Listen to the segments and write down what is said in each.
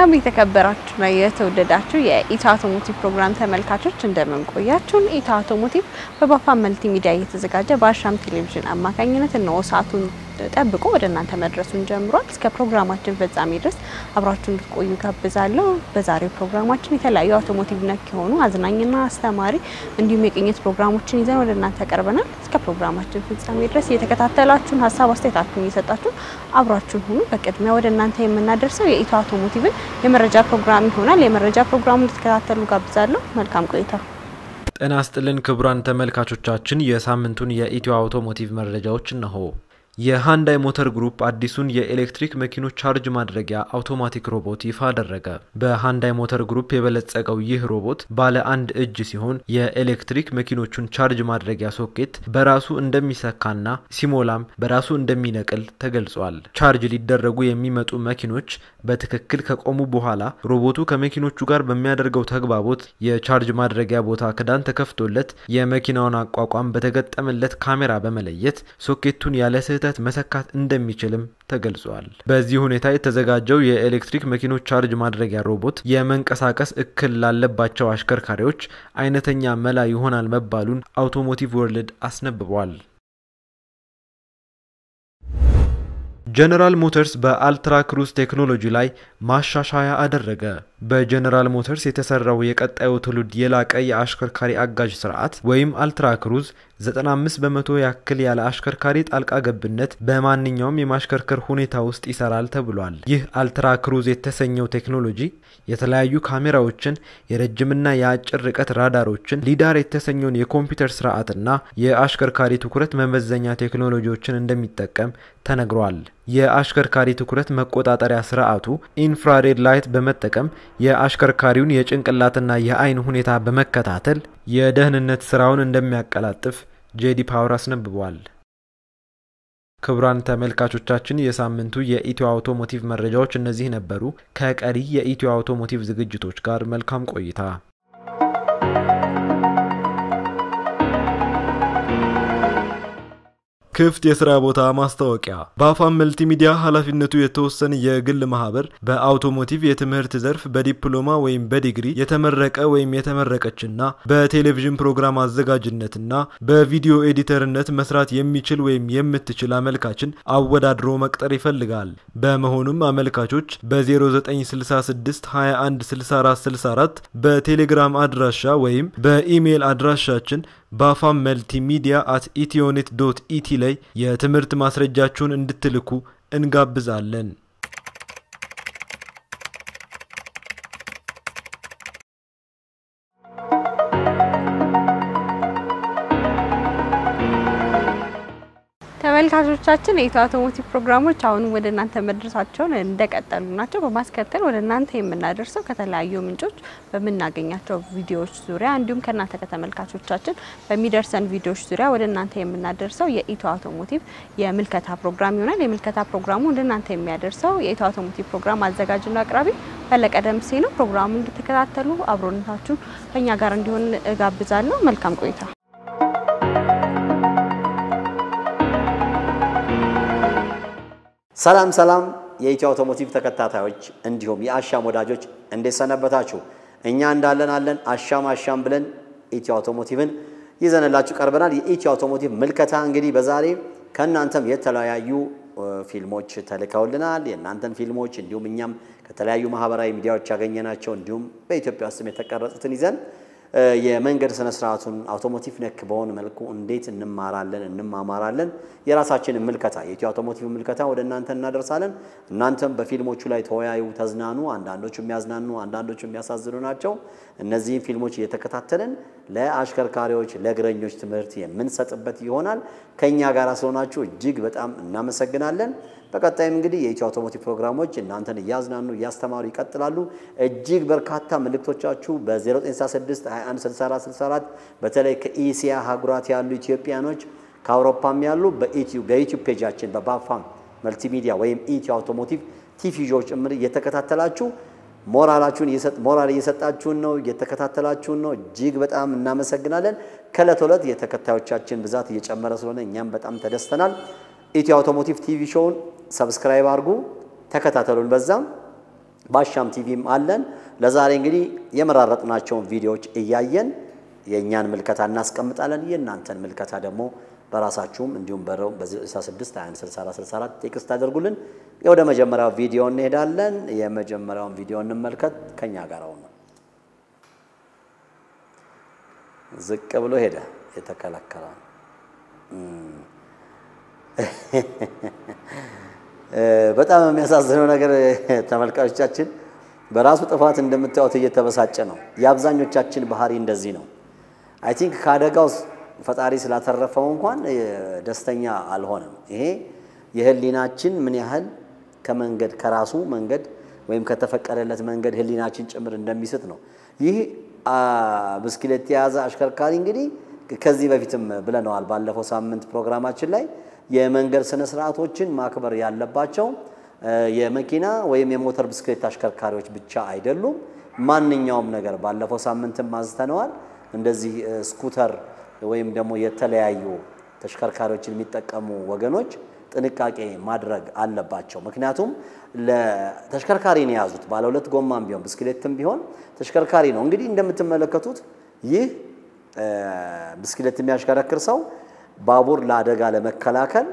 ሰላም የተከበራችሁና የተወደዳችሁ የኢትዮ አውቶሞቲቭ ፕሮግራም ተመልካቾች እንደምን ቆያችሁን? ኢትዮ አውቶሞቲቭ በባፋ መልቲ ሚዲያ እየተዘጋጀ በአሻም ቴሌቪዥን አማካኝነት እነሆ ሰዓቱን ጠብቆ ወደ እናንተ መድረሱን ጀምሯል። እስከ ፕሮግራማችን ፍጻሜ ድረስ አብራችሁ እንድትቆዩ ጋብዛለሁ። በዛሬው ፕሮግራማችን የተለያዩ አውቶሞቲቭ ነክ የሆኑ አዝናኝና አስተማሪ እንዲሁም የቅኝት ፕሮግራሞችን ይዘን ወደ እናንተ ቀርበናል። እስከ ፕሮግራማችን ፍጻሜ ድረስ እየተከታተላችሁን ሀሳብ አስተያየታችሁን እየሰጣችሁ አብራችሁን ሁኑ። በቅድሚያ ወደ እናንተ የምናደርሰው የኢትዮ አውቶሞቲቭን የመረጃ ፕሮግራም ይሆናል። የመረጃ ፕሮግራሙን እንድትከታተሉ ጋብዛለሁ። መልካም ቆይታ። ጤና ይስጥልን ክቡራን ተመልካቾቻችን፣ የሳምንቱን የኢትዮ አውቶሞቲቭ መረጃዎች እነሆ። የሃንዳይ ሞተር ግሩፕ አዲሱን የኤሌክትሪክ መኪኖች ቻርጅ ማድረጊያ አውቶማቲክ ሮቦት ይፋ አደረገ። በሃንዳይ ሞተር ግሩፕ የበለጸገው ይህ ሮቦት ባለ አንድ እጅ ሲሆን የኤሌክትሪክ መኪኖቹን ቻርጅ ማድረጊያ ሶኬት በራሱ እንደሚሰካና ሲሞላም በራሱ እንደሚነቅል ተገልጿል። ቻርጅ ሊደረጉ የሚመጡ መኪኖች በትክክል ከቆሙ በኋላ ሮቦቱ ከመኪኖቹ ጋር በሚያደርገው ተግባቦት የቻርጅ ማድረጊያ ቦታ ክዳን ተከፍቶለት የመኪናውን አቋቋም በተገጠመለት ካሜራ በመለየት ሶኬቱን ያለ ስህተት መሰካት እንደሚችልም ተገልጿል። በዚህ ሁኔታ የተዘጋጀው የኤሌክትሪክ መኪኖች ቻርጅ ማድረጊያ ሮቦት የመንቀሳቀስ እክል ላለባቸው አሽከርካሪዎች አይነተኛ መላ ይሆናል መባሉን አውቶሞቲቭ ወርልድ አስነብቧል። ጀነራል ሞተርስ በአልትራ ክሩዝ ቴክኖሎጂ ላይ ማሻሻያ አደረገ። በጀነራል ሞተርስ የተሰራው የቀጣዩ ትውልድ የላቀ የአሽከርካሪ አጋዥ ስርዓት ወይም አልትራ ክሩዝ 95 በመቶ ያክል ያለ አሽከርካሪ ጣልቃ ገብነት በማንኛውም የማሽከርከር ሁኔታ ውስጥ ይሰራል ተብሏል። ይህ አልትራ ክሩዝ የተሰኘው ቴክኖሎጂ የተለያዩ ካሜራዎችን፣ የረጅምና የአጭር ርቀት ራዳሮችን፣ ሊዳር የተሰኘውን የኮምፒውተር ስርዓትና የአሽከርካሪ ትኩረት መመዘኛ ቴክኖሎጂዎችን እንደሚጠቀም ተነግሯል። የአሽከርካሪ ትኩረት መቆጣጠሪያ ስርዓቱ ኢንፍራሬድ ላይት በመጠቀም የአሽከርካሪውን የጭንቅላትና የአይን ሁኔታ በመከታተል የደህንነት ስራውን እንደሚያቀላጥፍ ጄዲ ፓወር አስነብቧል። ክቡራን ተመልካቾቻችን የሳምንቱ የኢትዮ አውቶሞቲቭ መረጃዎች እነዚህ ነበሩ። ከቀሪ የኢትዮ አውቶሞቲቭ ዝግጅቶች ጋር መልካም ቆይታ። ክፍት የስራ ቦታ ማስታወቂያ በአፋም መልቲሚዲያ ኃላፊነቱ የተወሰነ የግል ማህበር በአውቶሞቲቭ የትምህርት ዘርፍ በዲፕሎማ ወይም በዲግሪ የተመረቀ ወይም የተመረቀችና በቴሌቪዥን ፕሮግራም አዘጋጅነትና በቪዲዮ ኤዲተርነት መስራት የሚችል ወይም የምትችል አመልካችን አወዳድሮ መቅጠር ይፈልጋል። በመሆኑም አመልካቾች በ0966 21 64 64 በቴሌግራም አድራሻ ወይም በኢሜይል አድራሻችን በአፋም መልቲ ሚዲያ አት ኢትዮኔት ዶት ኢቲ ላይ የትምህርት ማስረጃችሁን እንድትልኩ እንጋብዛለን። ተመልካቾቻችን የኢትዮ አውቶሞቲቭ ፕሮግራሞች አሁንም ወደ እናንተ መድረሳቸውን እንደቀጠሉ ናቸው። በማስከተል ወደ እናንተ የምናደርሰው ከተለያዩ ምንጮች በምናገኛቸው ቪዲዮዎች ዙሪያ እንዲሁም ከእናንተ ከተመልካቾቻችን በሚደርሰን ቪዲዮዎች ዙሪያ ወደ እናንተ የምናደርሰው የኢትዮ አውቶሞቲቭ የምልከታ ፕሮግራም ይሆናል። የምልከታ ፕሮግራሙ ወደ እናንተ የሚያደርሰው የኢትዮ አውቶሞቲቭ ፕሮግራም አዘጋጅና አቅራቢ ፈለቀ ደምሴ ነው። ፕሮግራሙን እንድትከታተሉ አብሮነታችሁን ከኛ ጋር እንዲሆን እጋብዛለሁ። መልካም ቆይታ። ሰላም ሰላም የኢትዮ አውቶሞቲቭ ተከታታዮች እንዲሁም የአሻም ወዳጆች እንዴት ሰነበታችሁ? እኛ እንዳለን አለን። አሻም አሻም ብለን ኢትዮ አውቶሞቲቭን ይዘንላችሁ ቀርበናል። የኢትዮ አውቶሞቲቭ ምልከታ እንግዲህ በዛሬ ከእናንተም የተለያዩ ፊልሞች ተልከውልናል። የእናንተን ፊልሞች እንዲሁም እኛም ከተለያዩ ማህበራዊ ሚዲያዎች ያገኘናቸው እንዲሁም በኢትዮጵያ ውስጥም የተቀረጹትን ይዘን የመንገድ ስነ ስርዓቱን አውቶሞቲቭ ነክ በሆነ መልኩ እንዴት እንማራለን እንማማራለን፣ የራሳችንን ምልከታ የኢትዮ አውቶሞቲቭ ምልከታ ወደ እናንተ እናደርሳለን። እናንተም በፊልሞቹ ላይ ተወያዩ፣ ተዝናኑ። አንዳንዶቹ የሚያዝናኑ፣ አንዳንዶቹ የሚያሳዝኑ ናቸው። እነዚህን ፊልሞች እየተከታተልን ለአሽከርካሪዎች፣ ለእግረኞች ትምህርት የምንሰጥበት ይሆናል። ከእኛ ጋር ስለሆናችሁ እጅግ በጣም እናመሰግናለን። በቀጣይም እንግዲህ የኢትዮ አውቶሞቲቭ ፕሮግራሞች እናንተን እያዝናኑ እያስተማሩ ይቀጥላሉ። እጅግ በርካታ መልእክቶቻችሁ በ0966 21 64 64 በተለይ ከኢሲያ ሀገራት ያሉ ኢትዮጵያኖች ከአውሮፓም ያሉ በዩቲዩብ ፔጃችን በባፋም መልቲሚዲያ ወይም ኢትዮ አውቶሞቲቭ ቲቪዎች ጭምር እየተከታተላችሁ ሞራላችሁን ሞራል እየሰጣችሁን ነው፣ እየተከታተላችሁን ነው። እጅግ በጣም እናመሰግናለን። ከእለት ዕለት የተከታዮቻችን ብዛት እየጨመረ ስለሆነ እኛም በጣም ተደስተናል። ኢትዮ አውቶሞቲቭ ቲቪ ሾውን ሰብስክራይብ አድርጉ፣ ተከታተሉን። በዛም በአሻም ቲቪም አለን። ለዛሬ እንግዲህ የመራረጥናቸውን ቪዲዮዎች እያየን የእኛን ምልከታ እናስቀምጣለን። የእናንተን ምልከታ ደግሞ በራሳችሁም እንዲሁም በረው በ66 2164 ቴክስት አድርጉልን። ወደ መጀመሪያው ቪዲዮ እንሄዳለን። የመጀመሪያውን ቪዲዮ እንመልከት። ከኛ ጋር ነው። ዝቅ ብሎ ሄደ። የተከለከለ በጣም የሚያሳዝነው ነገር ተመልካቾቻችን በራሱ ጥፋት እንደምታዩት እየተበሳጨ ነው። የአብዛኞቻችን ባህሪ እንደዚህ ነው። አይ ቲንክ ከአደጋው ፈጣሪ ስላተረፈው እንኳን ደስተኛ አልሆነም። ይሄ የህሊናችን ምን ያህል ከመንገድ ከራሱ መንገድ ወይም ከተፈቀደለት መንገድ ህሊናችን ጭምር እንደሚስት ነው። ይህ ብስክሌት የያዘ አሽከርካሪ እንግዲህ ከዚህ በፊትም ብለነዋል ባለፈው ሳምንት ፕሮግራማችን ላይ የመንገድ ስነ ስርዓቶችን ማክበር ያለባቸው የመኪና ወይም የሞተር ብስክሌት አሽከርካሪዎች ብቻ አይደሉም። ማንኛውም ነገር ባለፈው ሳምንትም አንስተነዋል። እንደዚህ ስኩተር ወይም ደግሞ የተለያዩ ተሽከርካሪዎችን የሚጠቀሙ ወገኖች ጥንቃቄ ማድረግ አለባቸው። ምክንያቱም ለተሽከርካሪ ነው የያዙት። ባለ ሁለት ጎማም ቢሆን ብስክሌትም ቢሆን ተሽከርካሪ ነው። እንግዲህ እንደምትመለከቱት ይህ ብስክሌት የሚያሽከረክር ሰው ባቡር ለአደጋ ለመከላከል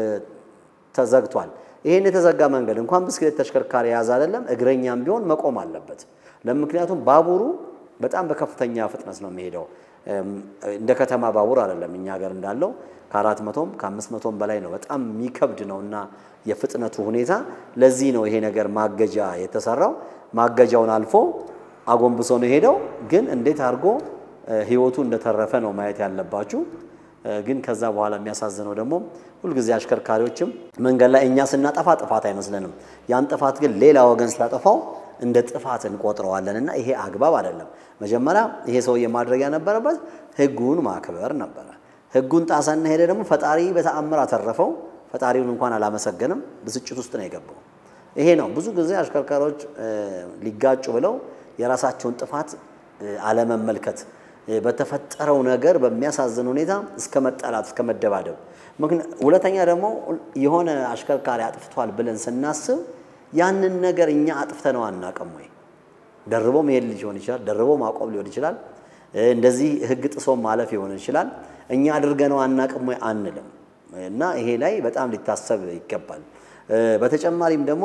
ተዘግቷል። ይህን የተዘጋ መንገድ እንኳን ብስክሌት ተሽከርካሪ የያዘ አይደለም እግረኛም ቢሆን መቆም አለበት። ለምክንያቱም ባቡሩ በጣም በከፍተኛ ፍጥነት ነው የሚሄደው። እንደ ከተማ ባቡር አይደለም እኛ ሀገር እንዳለው ከአራት መቶም ከአምስት መቶም በላይ ነው። በጣም የሚከብድ ነው እና የፍጥነቱ ሁኔታ ለዚህ ነው ይሄ ነገር ማገጃ የተሰራው። ማገጃውን አልፎ አጎንብሶ ነው ሄደው። ግን እንዴት አድርጎ ህይወቱ እንደተረፈ ነው ማየት ያለባችሁ። ግን ከዛ በኋላ የሚያሳዝነው ደግሞ ሁልጊዜ አሽከርካሪዎችም መንገድ ላይ እኛ ስናጠፋ ጥፋት አይመስለንም። ያን ጥፋት ግን ሌላ ወገን ሲያጠፋው እንደ ጥፋት እንቆጥረዋለን እና ይሄ አግባብ አይደለም። መጀመሪያ ይሄ ሰውዬ ማድረግ የነበረበት ህጉን ማክበር ነበረ። ህጉን ጣሰና ሄደ ደግሞ ፈጣሪ በተአምር አተረፈው። ፈጣሪውን እንኳን አላመሰገንም። ብስጭት ውስጥ ነው የገባው። ይሄ ነው ብዙ ጊዜ አሽከርካሪዎች ሊጋጩ ብለው የራሳቸውን ጥፋት አለመመልከት በተፈጠረው ነገር በሚያሳዝን ሁኔታ እስከ መጠላት እስከ መደባደብ። ሁለተኛ ደግሞ የሆነ አሽከርካሪ አጥፍቷል ብለን ስናስብ ያንን ነገር እኛ አጥፍተነው አናውቅም ወይ? ደርቦ መሄድ ሊሆን ይችላል፣ ደርቦ ማቆም ሊሆን ይችላል፣ እንደዚህ ህግ ጥሶ ማለፍ ሊሆን ይችላል። እኛ አድርገነው አናውቅም ወይ አንልም። እና ይሄ ላይ በጣም ሊታሰብ ይገባል። በተጨማሪም ደግሞ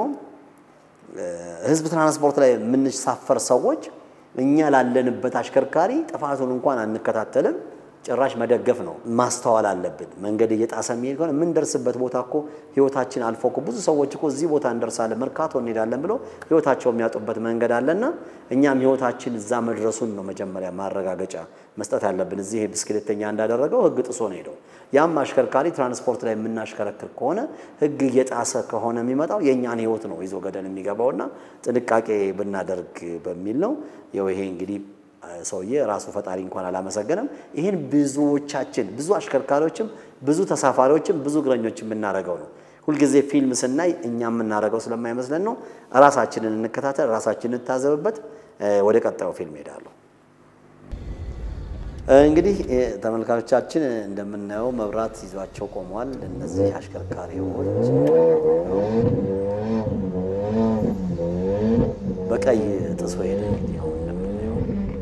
ህዝብ ትራንስፖርት ላይ የምንሳፈር ሰዎች እኛ ላለንበት አሽከርካሪ ጥፋቱን እንኳን አንከታተልም። ጭራሽ መደገፍ ነው። ማስተዋል አለብን። መንገድ እየጣሰ የሚሄድ ከሆነ የምንደርስበት ቦታ እኮ ህይወታችን አልፎ እኮ ብዙ ሰዎች እኮ እዚህ ቦታ እንደርሳለን፣ መርካቶ እንሄዳለን ብለው ህይወታቸው የሚያጡበት መንገድ አለና እኛም ህይወታችን እዛ መድረሱን ነው መጀመሪያ ማረጋገጫ መስጠት ያለብን። እዚህ ብስክሌተኛ እንዳደረገው ህግ ጥሶ ነው ሄደው። ያም አሽከርካሪ ትራንስፖርት ላይ የምናሽከረክር ከሆነ ህግ እየጣሰ ከሆነ የሚመጣው የእኛን ህይወት ነው ይዞ ገደል የሚገባውና ጥንቃቄ ብናደርግ በሚል ነው። ይኸው ይሄ እንግዲህ ሰውዬ ራሱ ፈጣሪ እንኳን አላመሰገነም። ይህን ብዙዎቻችን ብዙ አሽከርካሪዎችም ብዙ ተሳፋሪዎችም ብዙ እግረኞችም የምናደርገው ነው። ሁልጊዜ ፊልም ስናይ እኛ የምናደርገው ስለማይመስለን ነው። ራሳችንን እንከታተል፣ ራሳችንን እንታዘብበት። ወደ ቀጣዩ ፊልም ሄዳለሁ። እንግዲህ ተመልካቾቻችን እንደምናየው መብራት ይዟቸው ቆሟል። እነዚህ አሽከርካሪዎች በቀይ ጥሶ ሄደ። እንግዲህ አሁን እንደምናየው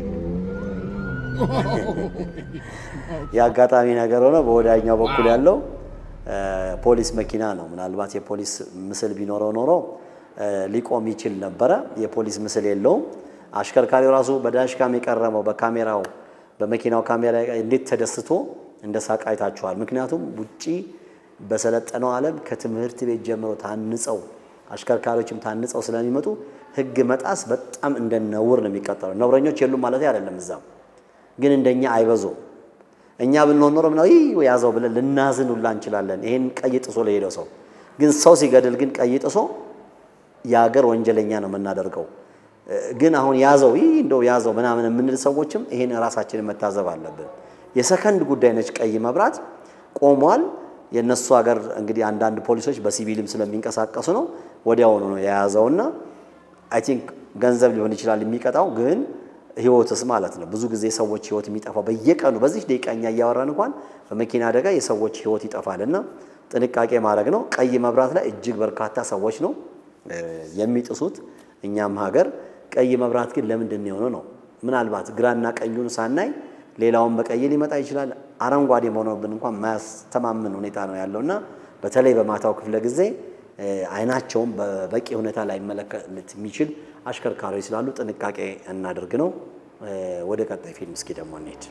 የአጋጣሚ ነገር ሆነ። በወዳኛው በኩል ያለው ፖሊስ መኪና ነው። ምናልባት የፖሊስ ምስል ቢኖረው ኖሮ ሊቆም ይችል ነበረ። የፖሊስ ምስል የለውም። አሽከርካሪው ራሱ በዳሽካም የቀረበው በካሜራው በመኪናው ካሜራ እንዴት ተደስቶ እንደ ሳቅ አይታችኋል። ምክንያቱም ውጪ በሰለጠነው ዓለም ከትምህርት ቤት ጀምሮ ታንጸው አሽከርካሪዎችም ታንጸው ስለሚመጡ ሕግ መጣስ በጣም እንደ ነውር ነው የሚቀጠለው። ነውረኞች የሉም ማለት አይደለም፣ እዛም ግን እንደኛ አይበዙም። እኛ ብንሆን ኖሮ ምናው ይህ ያዘው ብለን ልናዝን ሁላ እንችላለን። ይሄን ቀይ ጥሶ ለሄደው ሰው ግን ሰው ሲገድል ግን ቀይ ጥሶ የሀገር ወንጀለኛ ነው የምናደርገው። ግን አሁን ያዘው ይህ እንደው ያዘው ምናምን የምንል ሰዎችም ይሄን ራሳችንን መታዘብ አለብን። የሰከንድ ጉዳይ ነች። ቀይ መብራት ቆሟል። የእነሱ ሀገር እንግዲህ አንዳንድ ፖሊሶች በሲቪልም ስለሚንቀሳቀሱ ነው ወዲያውኑ ነው የያዘውና አይ ቲንክ ገንዘብ ሊሆን ይችላል የሚቀጣው፣ ግን ህይወትስ ማለት ነው። ብዙ ጊዜ ሰዎች ህይወት የሚጠፋው በየቀኑ በዚህ ደቂቃኛ እያወራን እንኳን በመኪና አደጋ የሰዎች ህይወት ይጠፋልና ጥንቃቄ ማድረግ ነው። ቀይ መብራት ላይ እጅግ በርካታ ሰዎች ነው የሚጥሱት። እኛም ሀገር ቀይ መብራት ግን ለምንድን የሆነ ነው? ምናልባት ግራና ቀኙን ሳናይ ሌላውን በቀይ ሊመጣ ይችላል። አረንጓዴ መሆኑብን እንኳን ማያስተማምን ሁኔታ ነው ያለውና በተለይ በማታው ክፍለ ጊዜ አይናቸውን በበቂ ሁኔታ ላይ መለከት የሚችል አሽከርካሪዎች ስላሉ ጥንቃቄ እናድርግ ነው። ወደ ቀጣይ ፊልም እስኪ ደግሞ እንሄድ።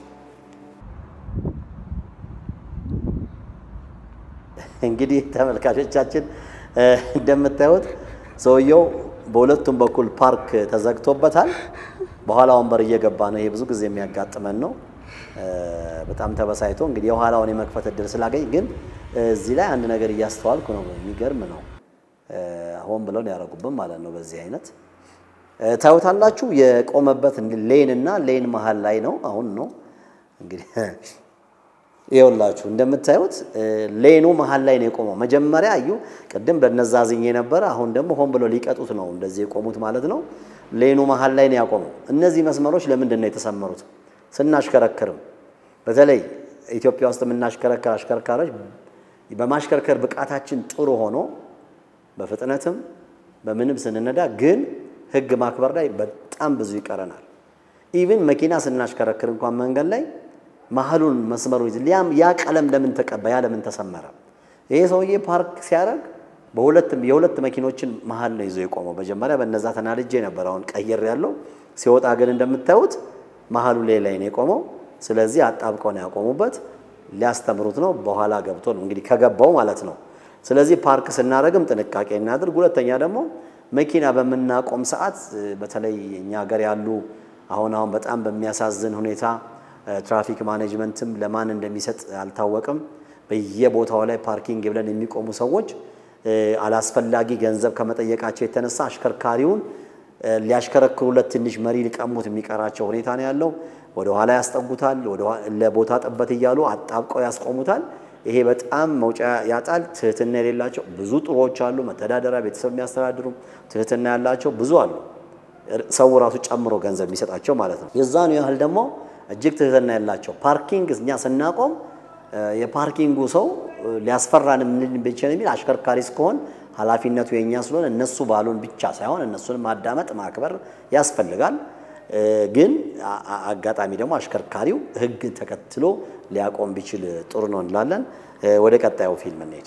እንግዲህ ተመልካቾቻችን እንደምታዩት ሰውየው በሁለቱም በኩል ፓርክ ተዘግቶበታል። በኋላ ወንበር እየገባ ነው። ይሄ ብዙ ጊዜ የሚያጋጥመን ነው። በጣም ተበሳይቶ እንግዲህ የኋላውን የመክፈት እድል ስላገኝ፣ ግን እዚህ ላይ አንድ ነገር እያስተዋልኩ ነው። የሚገርም ነው። ሆን ብለው ያደረጉብን ማለት ነው። በዚህ አይነት ታዩታላችሁ። የቆመበት ሌን እና ሌን መሀል ላይ ነው። አሁን ነው እንግዲህ ይኸውላችሁ እንደምታዩት ሌኑ መሀል ላይ ነው የቆመው። መጀመሪያ አዩ ቅድም በነዛ ዝኝ ነበረ። አሁን ደግሞ ሆን ብሎ ሊቀጡት ነው እንደዚህ የቆሙት ማለት ነው። ሌኑ መሀል ላይ ነው ያቆመው። እነዚህ መስመሮች ለምንድን ነው የተሰመሩት? ስናሽከረክርም በተለይ ኢትዮጵያ ውስጥ የምናሽከረከር አሽከርካሪዎች በማሽከርከር ብቃታችን ጥሩ ሆኖ በፍጥነትም በምንም ስንነዳ ግን ሕግ ማክበር ላይ በጣም ብዙ ይቀረናል። ኢቭን መኪና ስናሽከረክር እንኳን መንገድ ላይ መሀሉን መስመሩን ይዝ ሊያም ያ ቀለም ለምን ተቀባ? ያ ለምን ተሰመረ? ይሄ ሰውዬ ፓርክ ሲያደርግ በሁለት የሁለት መኪኖችን መሀል ነው ይዞ የቆመው። መጀመሪያ በነዛ ተናድጄ ነበር። አሁን ቀየር ያለው ሲወጣ ግን እንደምታዩት መሀሉ ላይ ላይ ነው የቆመው። ስለዚህ አጣብቀው ነው ያቆሙበት። ሊያስተምሩት ነው። በኋላ ገብቶ ነው እንግዲህ ከገባው ማለት ነው። ስለዚህ ፓርክ ስናደርግም ጥንቃቄ እናድርግ። ሁለተኛ ደግሞ መኪና በምናቆም ሰዓት በተለይ እኛ ሀገር ያሉ አሁን አሁን በጣም በሚያሳዝን ሁኔታ ትራፊክ ማኔጅመንትም ለማን እንደሚሰጥ አልታወቅም። በየቦታው ላይ ፓርኪንግ ብለን የሚቆሙ ሰዎች አላስፈላጊ ገንዘብ ከመጠየቃቸው የተነሳ አሽከርካሪውን ሊያሽከረክሩለት ትንሽ መሪ ሊቀሙት የሚቀራቸው ሁኔታ ነው ያለው። ወደ ኋላ ያስጠጉታል፣ ለቦታ ጥበት እያሉ አጣብቀው ያስቆሙታል። ይሄ በጣም መውጫ ያጣል። ትህትና የሌላቸው ብዙ ጥሩዎች አሉ። መተዳደሪያ ቤተሰብ የሚያስተዳድሩ ትህትና ያላቸው ብዙ አሉ። ሰው ራሱ ጨምሮ ገንዘብ የሚሰጣቸው ማለት ነው። የዛኑ ያህል ደግሞ እጅግ ትህትና ያላቸው ፓርኪንግ እኛ ስናቆም የፓርኪንጉ ሰው ሊያስፈራን የምንችል የሚል አሽከርካሪ እስከሆን ኃላፊነቱ የእኛ ስለሆነ እነሱ ባሉን ብቻ ሳይሆን እነሱን ማዳመጥ ማክበር ያስፈልጋል። ግን አጋጣሚ ደግሞ አሽከርካሪው ሕግ ተከትሎ ሊያቆም ቢችል ጥሩ ነው እንላለን። ወደ ቀጣዩ ፊልም እንሄድ።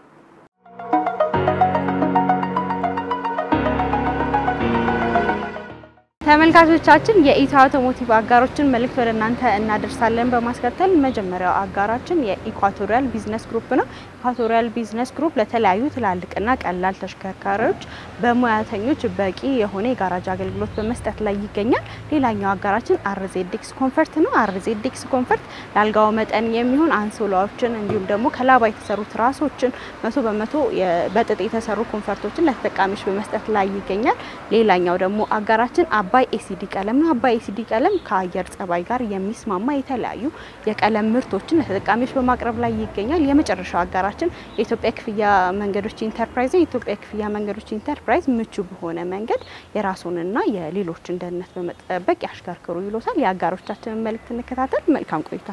ተመልካቾቻችን የኢትዮ አውቶሞቲቭ አጋሮችን መልእክት ወደ እናንተ እናደርሳለን። በማስከተል መጀመሪያው አጋራችን የኢኳቶሪያል ቢዝነስ ግሩፕ ነው። ኢኳቶሪያል ቢዝነስ ግሩፕ ለተለያዩ ትላልቅና ቀላል ተሽከርካሪዎች በሙያተኞች በቂ የሆነ የጋራጅ አገልግሎት በመስጠት ላይ ይገኛል። ሌላኛው አጋራችን አርዜዲክስ ኮንፈርት ነው። አርዜዲክስ ኮንፈርት ለአልጋው መጠን የሚሆን አንሶላዎችን እንዲሁም ደግሞ ከላባ የተሰሩ ትራሶችን መቶ በመቶ በጥጥ የተሰሩ ኮንፈርቶችን ለተጠቃሚዎች በመስጠት ላይ ይገኛል። ሌላኛው ደግሞ አጋራችን አባይ ኤሲዲ ቀለም ነው። አባይ ኤሲዲ ቀለም ከአየር ጸባይ ጋር የሚስማማ የተለያዩ የቀለም ምርቶችን ለተጠቃሚዎች በማቅረብ ላይ ይገኛል። የመጨረሻው አጋራችን የኢትዮጵያ ክፍያ መንገዶች ኢንተርፕራይዝ ነው። የኢትዮጵያ ክፍያ መንገዶች ኢንተርፕራይዝ ምቹ በሆነ መንገድ የራሱንና የሌሎችን ደህንነት በመጠበቅ ያሽከርክሩ ይሎታል። የአጋሮቻችንን መልእክት እንከታተል። መልካም ቆይታ።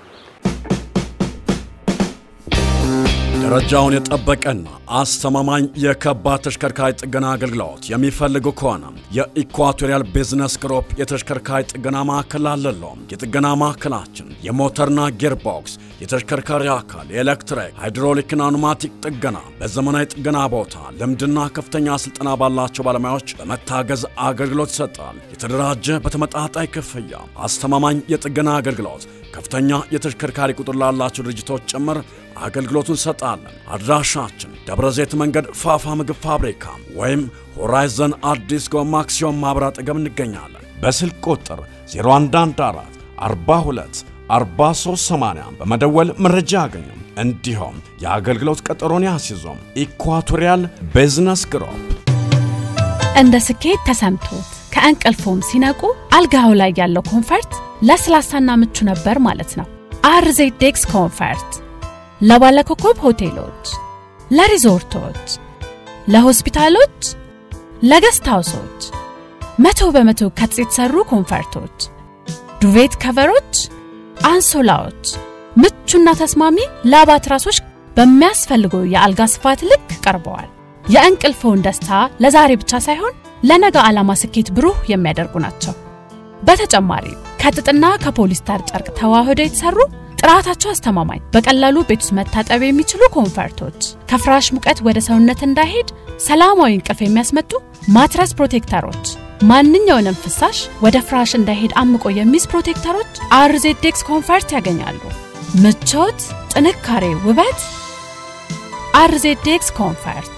ደረጃውን የጠበቀና አስተማማኝ የከባድ ተሽከርካሪ ጥገና አገልግሎት የሚፈልጉ ከሆነ የኢኳቶሪያል ቢዝነስ ግሩፕ የተሽከርካሪ ጥገና ማዕከል አለለው። የጥገና ማዕከላችን የሞተርና ጌርቦክስ፣ የተሽከርካሪ አካል፣ የኤሌክትሪክ፣ ሃይድሮሊክና ኑማቲክ ጥገና በዘመናዊ ጥገና ቦታ ልምድና ከፍተኛ ስልጠና ባላቸው ባለሙያዎች በመታገዝ አገልግሎት ይሰጣል። የተደራጀ በተመጣጣኝ ክፍያ አስተማማኝ የጥገና አገልግሎት ከፍተኛ የተሽከርካሪ ቁጥር ላላቸው ድርጅቶች ጭምር አገልግሎቱን እንሰጣለን። አድራሻችን ደብረ ዘይት መንገድ ፋፋ ምግብ ፋብሪካ ወይም ሆራይዘን አዲስ ጎማ አክሲዮን ማኅበር አጠገብ እንገኛለን። በስልክ ቁጥር 0114 42 4380 በመደወል መረጃ ያገኙ። እንዲሁም የአገልግሎት ቀጠሮን ያስይዞም። ኢኳቶሪያል ቢዝነስ ግሩፕ እንደ ስኬት ተሰምቶት ከእንቅልፎም ሲነቁ አልጋው ላይ ያለው ኮንፈርት ለስላሳና ምቹ ነበር ማለት ነው። አርዜዴክስ ኮንፈርት ለባለኮከብ ሆቴሎች፣ ለሪዞርቶች፣ ለሆስፒታሎች፣ ለገስት ሃውሶች መቶ በመቶ ከጥጥ የተሰሩ ኮንፈርቶች፣ ዱቬት ከቨሮች፣ አንሶላዎች፣ ምቹና ተስማሚ ላባ ትራሶች በሚያስፈልገው የአልጋ ስፋት ልክ ቀርበዋል። የእንቅልፍዎን ደስታ ለዛሬ ብቻ ሳይሆን ለነገ ዓላማ ስኬት ብሩህ የሚያደርጉ ናቸው። በተጨማሪ ከጥጥና ከፖሊስተር ጨርቅ ተዋህደው የተሰሩ ጥራታቸው አስተማማኝ፣ በቀላሉ ቤት ውስጥ መታጠብ የሚችሉ ኮንፈርቶች፣ ከፍራሽ ሙቀት ወደ ሰውነት እንዳይሄድ ሰላማዊ እንቅልፍ የሚያስመጡ ማትረስ ፕሮቴክተሮች፣ ማንኛውንም ፍሳሽ ወደ ፍራሽ እንዳይሄድ አምቆ የሚይዝ ፕሮቴክተሮች አርዜዴክስ ኮንፈርት ያገኛሉ። ምቾት፣ ጥንካሬ፣ ውበት አርዜዴክስ ኮንፈርት።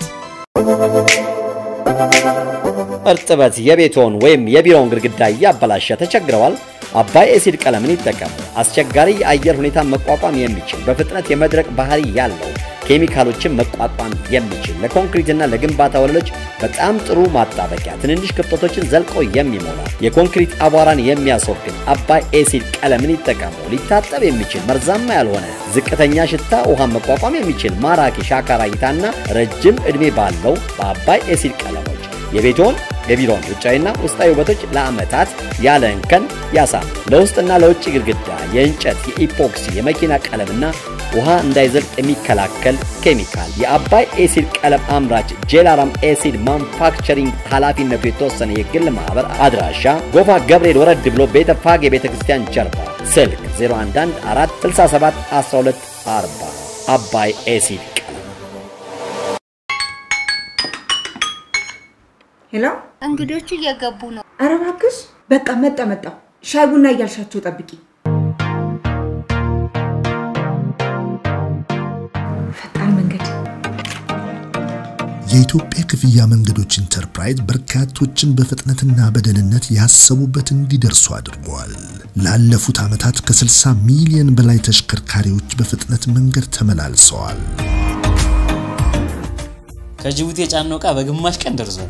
እርጥበት የቤትዎን ወይም የቢሮውን ግድግዳ እያበላሸ ተቸግረዋል? አባይ ኤሲድ ቀለምን ይጠቀሙ። አስቸጋሪ የአየር ሁኔታ መቋቋም የሚችል በፍጥነት የመድረቅ ባህሪ ያለው ኬሚካሎችን መቋቋም የሚችል ለኮንክሪትና ለግንባታ ወለሎች በጣም ጥሩ ማጣበቂያ፣ ትንንሽ ክፍተቶችን ዘልቆ የሚሞላ የኮንክሪት አቧራን የሚያስወግድ አባይ ኤሲድ ቀለምን ይጠቀሙ። ሊታጠብ የሚችል መርዛማ ያልሆነ ዝቅተኛ ሽታ ውሃን መቋቋም የሚችል ማራኪ ሻካራ እይታና ረጅም ዕድሜ ባለው በአባይ ኤሲድ ቀለሞች የቤትዎን የቢሮን ውጫዊና ውስጣዊ ውበቶች ለዓመታት ያለ እንከን ያሳም። ለውስጥና ለውጭ ግድግዳ የእንጨት፣ የኢፖክሲ፣ የመኪና ቀለምና ውሃ እንዳይዘልቅ የሚከላከል ኬሚካል የአባይ ኤሲድ ቀለም አምራች ጄላራም ኤሲድ ማኑፋክቸሪንግ ኃላፊነቱ የተወሰነ የግል ማኅበር አድራሻ ጎፋ ገብርኤል ወረድ ብሎ ቤተ ፋጌ ቤተ ክርስቲያን ጀርባ ስልክ 0114671240 አባይ ኤሲድ ሄሎ፣ እንግዶቹ እየገቡ ነው። ኧረ እባክሽ በቃ መጣ መጣ። ሻይ ቡና እያልሻቸው ጠብቂ። ፈጣን መንገድ የኢትዮጵያ ክፍያ መንገዶች ኢንተርፕራይዝ በርካቶችን በፍጥነትና በደህንነት ያሰቡበት እንዲደርሱ አድርገዋል። ላለፉት ዓመታት ከ60 ሚሊዮን በላይ ተሽከርካሪዎች በፍጥነት መንገድ ተመላልሰዋል። ከጅቡቲ የጫነው ዕቃ በግማሽ ቀን ደርሷል።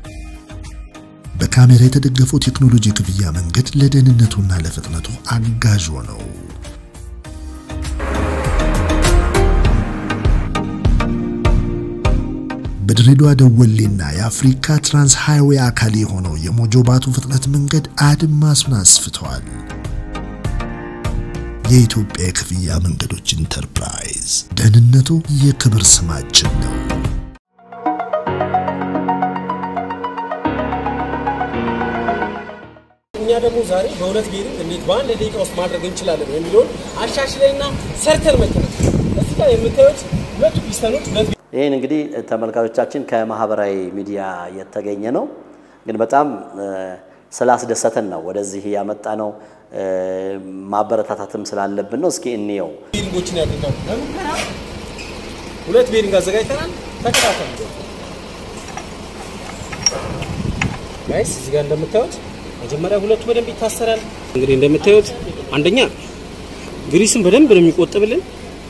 በካሜራ የተደገፈው ቴክኖሎጂ ክፍያ መንገድ ለደህንነቱና ለፍጥነቱ አጋዥ ነው። በድሬዳዋ ደወሌና የአፍሪካ ትራንስ ሃይዌይ አካል የሆነው የሞጆ ባቱ ፍጥነት መንገድ አድማሱን አስፍተዋል። የኢትዮጵያ የክፍያ መንገዶች ኢንተርፕራይዝ ደህንነቱ የክብር ስማችን ነው። እኛ ደግሞ ዛሬ በሁለት ቤሪንግ እንዴት በአንድ ደቂቃ ውስጥ ማድረግ እንችላለን የሚለውን አሻሽለንና ሰርተን መጥተናል። እዚህ ጋር የምታዩት ሁለቱ ፒስተኖች ሁለት ይህን እንግዲህ ተመልካቾቻችን ከማህበራዊ ሚዲያ የተገኘ ነው፣ ግን በጣም ስላስደሰተን ነው ወደዚህ ያመጣ ነው። ማበረታታትም ስላለብን ነው። እስኪ እንየው። ቤሪንጎችን ያደርጋሉ። ለሙከራ ሁለት ቤሪንግ አዘጋጅተናል። ተከታተሉ ጋይስ። እዚህ ጋር እንደምታዩት መጀመሪያ ሁለቱ በደንብ ይታሰራል። እንግዲህ እንደምታዩት አንደኛ ግሪስን በደንብ ነው የሚቆጥብልን።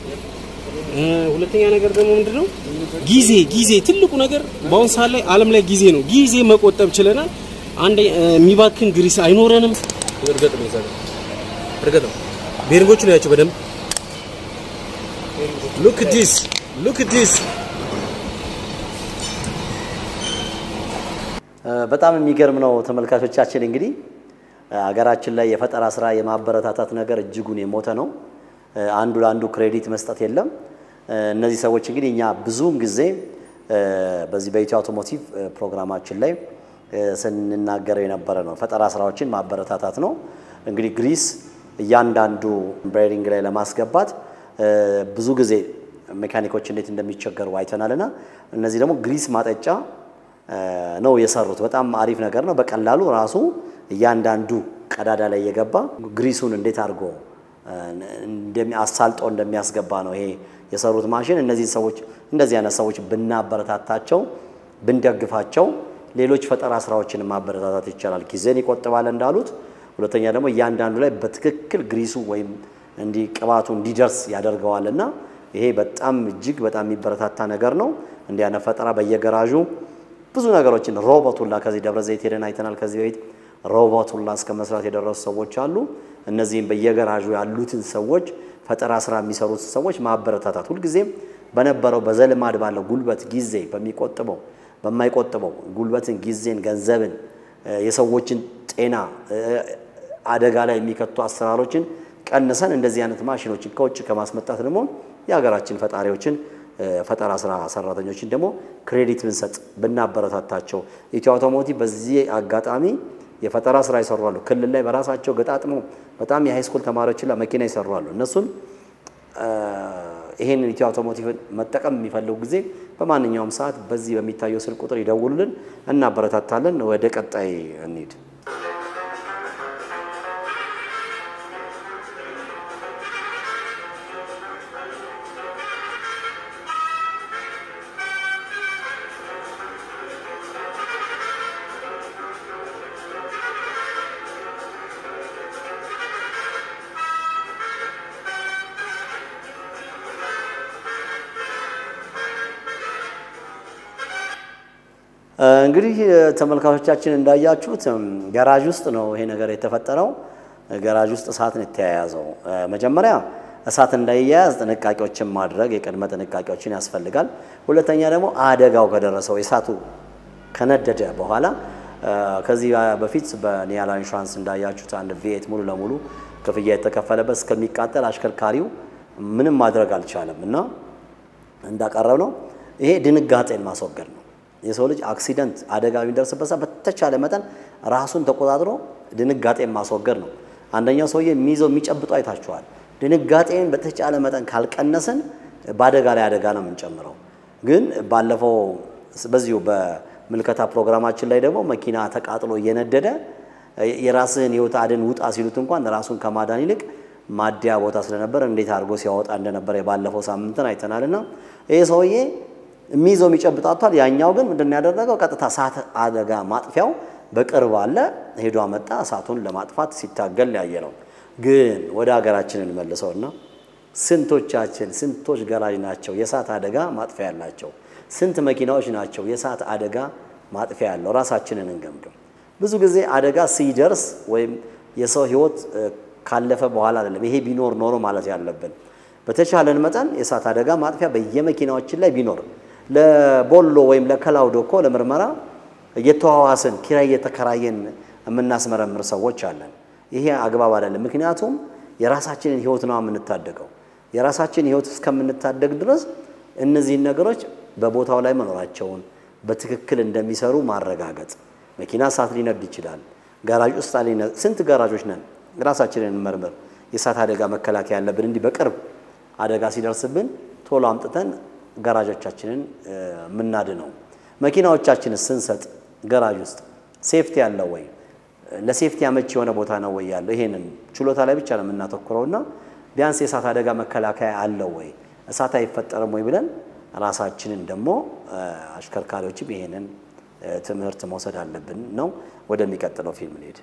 ሁለተኛ ነገር ደግሞ ምንድነው ጊዜ ጊዜ ትልቁ ነገር በአሁን ሰዓት ላይ ዓለም ላይ ጊዜ ነው። ጊዜ መቆጠብ ችለናል። አንድ የሚባክን ግሪስ አይኖረንም። እርግጥ ነው ይዛል እርግጥ ነው ቤሪንጎቹ ነው ያቸው በደንብ ሉክ ዲስ ሉክ ዲስ በጣም የሚገርም ነው ተመልካቾቻችን። እንግዲህ ሀገራችን ላይ የፈጠራ ስራ የማበረታታት ነገር እጅጉን የሞተ ነው። አንዱ ለአንዱ ክሬዲት መስጠት የለም። እነዚህ ሰዎች እንግዲህ እኛ ብዙውን ጊዜ በዚህ በኢትዮ አውቶሞቲቭ ፕሮግራማችን ላይ ስንናገረው የነበረ ነው። ፈጠራ ስራዎችን ማበረታታት ነው። እንግዲህ ግሪስ እያንዳንዱ ቤሪንግ ላይ ለማስገባት ብዙ ጊዜ ሜካኒኮች እንዴት እንደሚቸገሩ አይተናልና እነዚህ ደግሞ ግሪስ ማጠጫ ነው የሰሩት። በጣም አሪፍ ነገር ነው። በቀላሉ ራሱ እያንዳንዱ ቀዳዳ ላይ የገባ ግሪሱን እንዴት አድርጎ አሳልጦ እንደሚያስገባ ነው ይሄ የሰሩት ማሽን። እነዚህ ሰዎች እንደዚህ አይነት ሰዎች ብናበረታታቸው ብንደግፋቸው ሌሎች ፈጠራ ስራዎችን ማበረታታት ይቻላል። ጊዜን ይቆጥባል እንዳሉት። ሁለተኛ ደግሞ እያንዳንዱ ላይ በትክክል ግሪሱ ወይም እንዲህ ቅባቱ እንዲደርስ ያደርገዋል እና ይሄ በጣም እጅግ በጣም የሚበረታታ ነገር ነው። እንዲህ አይነት ፈጠራ በየገራዡ ብዙ ነገሮችን ሮቦት ሁላ ከዚህ ደብረ ዘይት ሄደን አይተናል። ከዚህ በፊት ሮቦት ሁላ እስከ መስራት የደረሱ ሰዎች አሉ። እነዚህም በየገራዡ ያሉትን ሰዎች ፈጠራ ስራ የሚሰሩት ሰዎች ማበረታታት ሁልጊዜም በነበረው በዘልማድ ባለው ጉልበት ጊዜ በሚቆጥበው በማይቆጥበው ጉልበትን፣ ጊዜን፣ ገንዘብን፣ የሰዎችን ጤና አደጋ ላይ የሚከቱ አሰራሮችን ቀንሰን እንደዚህ አይነት ማሽኖችን ከውጭ ከማስመጣት ደግሞ የሀገራችን ፈጣሪዎችን ፈጠራ ስራ ሰራተኞችን ደግሞ ክሬዲት ብንሰጥ ብናበረታታቸው። ኢትዮ አውቶሞቲቭ በዚህ አጋጣሚ የፈጠራ ስራ ይሰሩ አሉ። ክልል ላይ በራሳቸው ገጣጥሞ በጣም የሃይስኩል ተማሪዎችን ለመኪና ይሰሩ አሉ። እነሱን ይሄንን ኢትዮ አውቶሞቲቭን መጠቀም የሚፈልጉ ጊዜ በማንኛውም ሰዓት በዚህ በሚታየው ስልክ ቁጥር ይደውሉልን፣ እናበረታታለን። ወደ ቀጣይ እንሂድ። እንግዲህ ተመልካቾቻችን እንዳያችሁት ገራዥ ውስጥ ነው ይሄ ነገር የተፈጠረው። ገራዥ ውስጥ እሳት ነው የተያያዘው። መጀመሪያ እሳት እንዳይያያዝ ጥንቃቄዎችን ማድረግ የቅድመ ጥንቃቄዎችን ያስፈልጋል። ሁለተኛ ደግሞ አደጋው ከደረሰው የእሳቱ ከነደደ በኋላ ከዚህ በፊት በኒያላ ኢንሹራንስ እንዳያችሁት አንድ ቪኤት ሙሉ ለሙሉ ክፍያ የተከፈለበት እስከሚቃጠል አሽከርካሪው ምንም ማድረግ አልቻለም እና እንዳቀረብ ነው ይሄ ድንጋጤን ማስወገድ ነው። የሰው ልጅ አክሲደንት አደጋ የሚደርስበት ሰዓት በተቻለ መጠን ራሱን ተቆጣጥሮ ድንጋጤን ማስወገድ ነው። አንደኛው ሰውዬ የሚይዘው የሚጨብጠው አይታችኋል። ድንጋጤን በተቻለ መጠን ካልቀነስን በአደጋ ላይ አደጋ ነው የምንጨምረው። ግን ባለፈው በዚሁ በምልከታ ፕሮግራማችን ላይ ደግሞ መኪና ተቃጥሎ እየነደደ የራስህን ህይወት አድን ውጣ ሲሉት እንኳን ራሱን ከማዳን ይልቅ ማደያ ቦታ ስለነበር እንዴት አድርጎ ሲያወጣ እንደነበረ የባለፈው ሳምንትን አይተናልና ይህ ሰውዬ የሚይዘው የሚጨብጣቷል። ያኛው ግን ምንድን ያደረገው ቀጥታ እሳት አደጋ ማጥፊያው በቅርብ አለ ሄዶ አመጣ። እሳቱን ለማጥፋት ሲታገል ያየ ነው። ግን ወደ ሀገራችን እንመልሰውና ስንቶቻችን ስንቶች ገራዥ ናቸው የእሳት አደጋ ማጥፊያ ያላቸው? ስንት መኪናዎች ናቸው የእሳት አደጋ ማጥፊያ ያለው? ራሳችንን እንገምግም። ብዙ ጊዜ አደጋ ሲደርስ ወይም የሰው ህይወት ካለፈ በኋላ አይደለም ይሄ ቢኖር ኖሮ ማለት ያለብን በተቻለን መጠን የእሳት አደጋ ማጥፊያ በየመኪናዎችን ላይ ቢኖር ለቦሎ ወይም ለከላውዶ እኮ ለምርመራ እየተዋዋስን ኪራይ እየተከራየን የምናስመረምር ሰዎች አለን። ይሄ አግባብ አይደለም። ምክንያቱም የራሳችንን ህይወት ነው የምንታደገው። የራሳችንን ህይወት እስከምንታደግ ድረስ እነዚህን ነገሮች በቦታው ላይ መኖራቸውን በትክክል እንደሚሰሩ ማረጋገጥ። መኪና እሳት ሊነድ ይችላል። ጋራጅ ውስጥ ስንት ጋራጆች ነን? ራሳችንን እንመርምር። የእሳት አደጋ መከላከያ ያለብን እንዲህ በቅርብ አደጋ ሲደርስብን ቶሎ አምጥተን ጋራጆቻችንን የምናድነው። መኪናዎቻችንን ስንሰጥ ገራጅ ውስጥ ሴፍቲ ያለው ወይ ለሴፍቲ አመቺ የሆነ ቦታ ነው ወይ ያለው? ይሄንን ችሎታ ላይ ብቻ ነው የምናተኩረው እና ቢያንስ የእሳት አደጋ መከላከያ አለው ወይ እሳት አይፈጠርም ወይ ብለን ራሳችንን ደግሞ አሽከርካሪዎችም ይሄንን ትምህርት መውሰድ አለብን ነው። ወደሚቀጥለው ፊልም እንሄድ።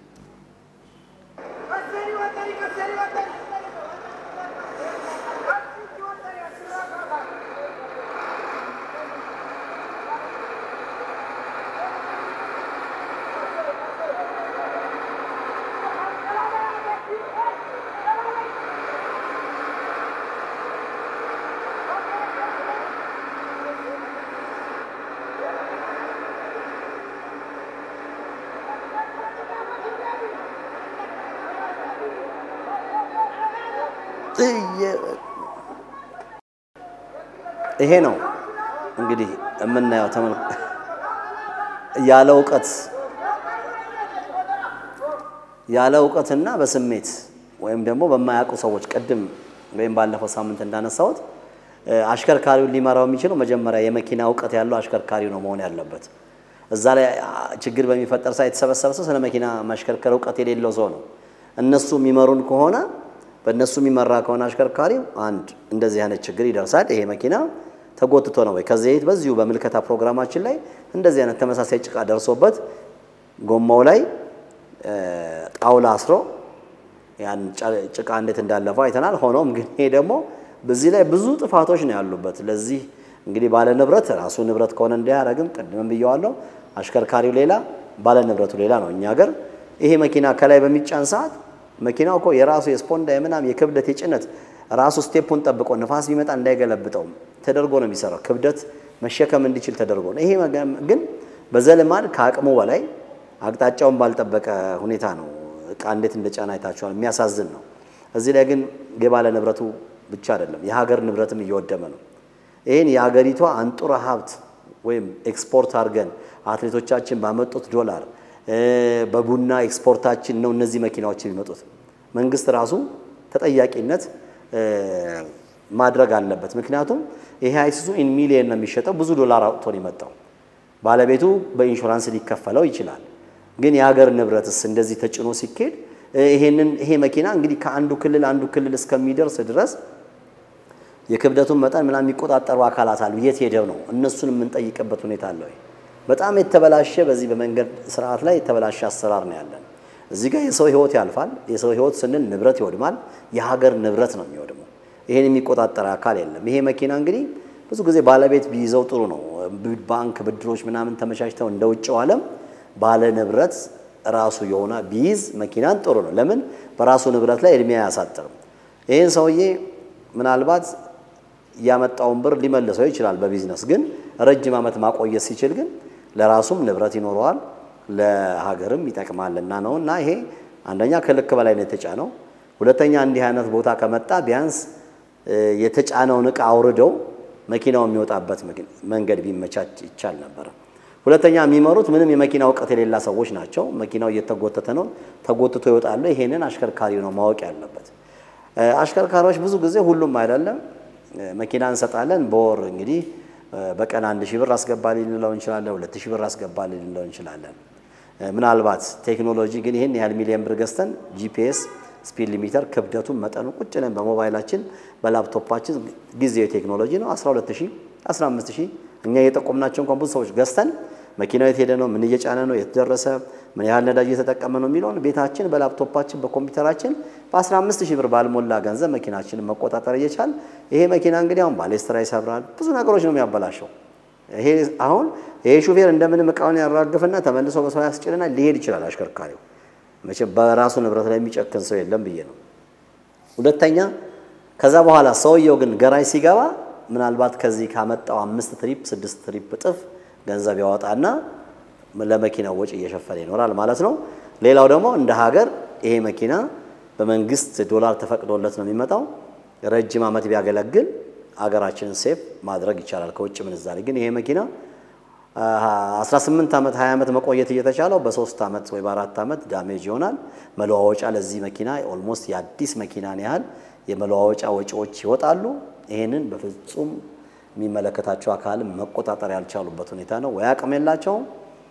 ይሄ ነው እንግዲህ የምናየው ተመል ያለ እውቀት ያለ እውቀትና በስሜት ወይም ደግሞ በማያውቁ ሰዎች ቅድም ወይም ባለፈው ሳምንት እንዳነሳሁት አሽከርካሪውን ሊመራው የሚችለው መጀመሪያ የመኪና እውቀት ያለው አሽከርካሪው ነው መሆን ያለበት። እዛ ላይ ችግር በሚፈጠር ሰዓት የተሰበሰበ ሰው ስለ መኪና ማሽከርከር እውቀት የሌለው ሰው ነው። እነሱ የሚመሩን ከሆነ በእነሱ የሚመራ ከሆነ አሽከርካሪው አንድ እንደዚህ አይነት ችግር ይደርሳል። ይሄ መኪና ተጎትቶ ነው ወይ ከዚህ በፊት በዚሁ በምልከታ ፕሮግራማችን ላይ እንደዚህ አይነት ተመሳሳይ ጭቃ ደርሶበት ጎማው ላይ ጣውላ አስሮ ያን ጭቃ እንዴት እንዳለፈው አይተናል። ሆኖም ግን ይሄ ደግሞ በዚህ ላይ ብዙ ጥፋቶች ነው ያሉበት። ለዚህ እንግዲህ ባለ ንብረት ራሱ ንብረት ከሆነ እንዳያረግም ቅድምም ብየዋለሁ። አሽከርካሪው ሌላ፣ ባለ ንብረቱ ሌላ ነው። እኛ ሀገር ይሄ መኪና ከላይ በሚጫን ሰዓት መኪናው እኮ የራሱ የስፖንዳ የምናም የክብደት የጭነት ራሱ ስቴፑን ጠብቆ ንፋስ ቢመጣ እንዳይገለብጠው ተደርጎ ነው የሚሰራው። ክብደት መሸከም እንዲችል ተደርጎ ነው። ይሄ ግን በዘልማድ ከአቅሙ በላይ አቅጣጫውን ባልጠበቀ ሁኔታ ነው እቃ እንዴት እንደጫና አይታችኋል። የሚያሳዝን ነው። እዚህ ላይ ግን የባለ ንብረቱ ብቻ አይደለም የሀገር ንብረትም እየወደመ ነው። ይህን የአገሪቷ አንጡራ ሀብት ወይም ኤክስፖርት አድርገን አትሌቶቻችን ባመጡት ዶላር በቡና ኤክስፖርታችን ነው እነዚህ መኪናዎች የሚመጡት። መንግስት ራሱ ተጠያቂነት ማድረግ አለበት። ምክንያቱም ይሄ አይሱዙ ኢን ሚሊየን ነው የሚሸጠው፣ ብዙ ዶላር አውጥቶ ነው የመጣው። ባለቤቱ በኢንሹራንስ ሊከፈለው ይችላል። ግን የሀገር ንብረትስ እንደዚህ ተጭኖ ሲኬድ ይሄንን ይሄ መኪና እንግዲህ ከአንዱ ክልል አንዱ ክልል እስከሚደርስ ድረስ የክብደቱን መጠን ምናምን የሚቆጣጠሩ አካላት አሉ። የት ሄደው ነው እነሱን የምንጠይቅበት ሁኔታ አለ ወይ? በጣም የተበላሸ በዚህ በመንገድ ስርዓት ላይ የተበላሸ አሰራር ነው ያለን። እዚህ ጋር የሰው ህይወት ያልፋል። የሰው ህይወት ስንል ንብረት ይወድማል። የሀገር ንብረት ነው የሚወድመው። ይሄን የሚቆጣጠር አካል የለም። ይሄ መኪና እንግዲህ ብዙ ጊዜ ባለቤት ቢይዘው ጥሩ ነው። ባንክ ብድሮች ምናምን ተመቻችተው እንደ ውጭው ዓለም ባለ ንብረት ራሱ የሆነ ቢይዝ መኪናን ጥሩ ነው። ለምን በራሱ ንብረት ላይ እድሜ አያሳጥርም። ይህን ሰውዬ ምናልባት ያመጣውን ብር ሊመልሰው ይችላል በቢዝነስ ግን ረጅም ዓመት ማቆየት ሲችል ግን ለራሱም ንብረት ይኖረዋል ለሀገርም ይጠቅማልና ነው። እና ይሄ አንደኛ ከልክ በላይ ነው የተጫነው። ሁለተኛ እንዲህ አይነት ቦታ ከመጣ ቢያንስ የተጫነውን እቃ አውርደው መኪናው የሚወጣበት መንገድ ቢመቻች ይቻል ነበር። ሁለተኛ የሚመሩት ምንም የመኪና እውቀት የሌላ ሰዎች ናቸው። መኪናው እየተጎተተ ነው፣ ተጎትቶ ይወጣሉ። ይሄንን አሽከርካሪው ነው ማወቅ ያለበት። አሽከርካሪዎች ብዙ ጊዜ ሁሉም አይደለም መኪና እንሰጣለን በወር እንግዲህ በቀን አንድ ሺህ ብር አስገባልኝ ልንለው እንችላለን። ሁለት ሺህ ብር አስገባልኝ ልንለው እንችላለን። ምናልባት ቴክኖሎጂ ግን ይህን ያህል ሚሊዮን ብር ገዝተን ጂፒኤስ፣ ስፒድ ሊሚተር ክብደቱን መጠኑ ቁጭ ነን በሞባይላችን በላፕቶፓችን ጊዜው ቴክኖሎጂ ነው። 12 ሺህ 15 ሺህ እኛ የጠቆምናቸው እንኳን ብዙ ሰዎች ገዝተን መኪናው የት ሄደ ነው፣ ምን እየጫነ ነው፣ የት ደረሰ፣ ምን ያህል ነዳጅ እየተጠቀመ ነው የሚለውን ቤታችን በላፕቶፓችን በኮምፒውተራችን በ15 ሺህ ብር ባልሞላ ገንዘብ መኪናችንን መቆጣጠር እየቻል ይሄ መኪና እንግዲህ አሁን ባሌስትራ ይሰብራል፣ ብዙ ነገሮች ነው የሚያበላሸው። ይሄ አሁን ይሄ ሹፌር እንደምንም እቃውን ያራግፍና ተመልሶ በሰው ያስጭንና ሊሄድ ይችላል። አሽከርካሪው መቼም በራሱ ንብረት ላይ የሚጨክን ሰው የለም ብዬ ነው። ሁለተኛ ከዛ በኋላ ሰውየው ግን ገራጅ ሲገባ ምናልባት ከዚህ ካመጣው አምስት ትሪፕ ስድስት ትሪፕ እጥፍ ገንዘብ ያወጣና ለመኪናው ወጪ እየሸፈነ ይኖራል ማለት ነው። ሌላው ደግሞ እንደ ሀገር ይሄ መኪና በመንግስት ዶላር ተፈቅዶለት ነው የሚመጣው። ረጅም ዓመት ቢያገለግል አገራችንን ሴፍ ማድረግ ይቻላል ከውጭ ምንዛሬ። ግን ይሄ መኪና 18 ዓመት 20 ዓመት መቆየት እየተቻለው በሶስት ዓመት ወይ በአራት ዓመት ዳሜጅ ይሆናል። መለዋወጫ ለዚህ መኪና ኦልሞስት የአዲስ መኪናን ያህል የመለዋወጫ ወጪዎች ይወጣሉ። ይሄንን በፍጹም የሚመለከታቸው አካል መቆጣጠር ያልቻሉበት ሁኔታ ነው። ወይ አቅም የላቸውም